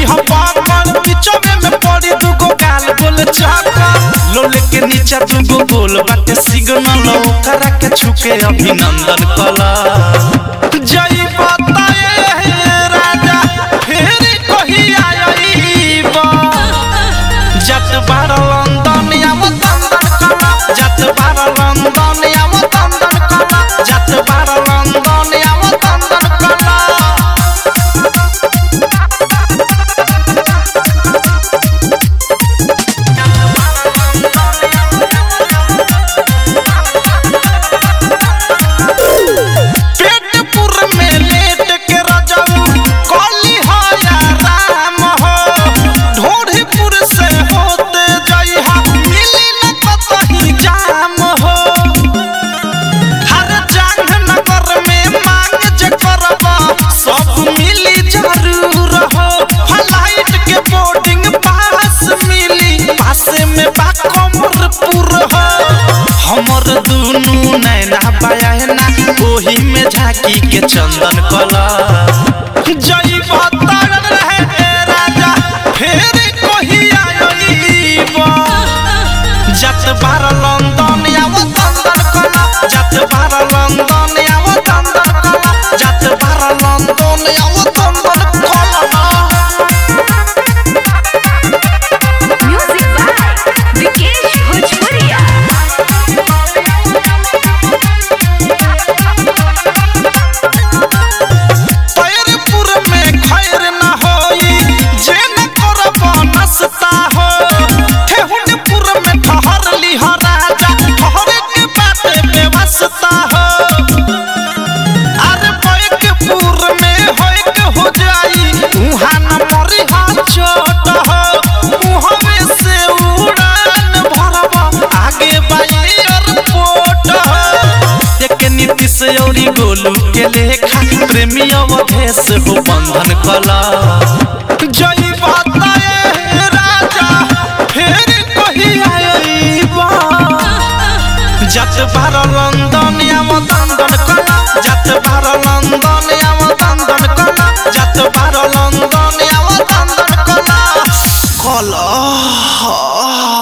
हम पाकड़ पिचवे में पड़ी दुगो गाल बोल चाका लोले के नीचा दुगो गोल बाटे सिग्नल ओकरा के छुके अभिनंदन कला जय बताए राजा फेर कहिया आईबा जत बार लंदन आव तंदन कला जत बार लंदन आव तंदन कला जत बार लंदन आव तंदन कला पेटपुर में लेट के रजऊ कली हो या राम हो ढोढ़ीपुर से होते जइहा मिली न कतही जाम हो हर जांग नगर में मांग जे करबा सब मिली जरूर हो फ्लाइट के बोर्डिंग पास मिली पासे में बा कमरपुर हो हमर दुनू नैना बयाना ओही में झांकी के चंदन कला जई बतार रहे राजा फेर कहिया आईबा जत बार लंदन आव तंदन कला जत बार लंदन आव तंदन कला जत बार लंदन आव तंदन कला Music by Vikesh Bhojpuria. पैरपुर में खैर न होई जे न करब नसता हो ठेहुनपुर में ठहर ली हो राजा ठहरे के बात व्यवस्था हो अरे बैकपुर में होय के हो जाई उहाँ न मरी हा चोट हो उहवे से उड़ान भरब आगे बाई एयरपोर्ट हो एक नीति से औरी गोलू के लेखा प्रेमी अवधेश हो बंधन कला जय बताए राजा फेर कहिया आईबा जत बार लंदन आव दंदन कला जत बार लंदन आव दंदन कला जत बार लंदन आव दंदन कला कला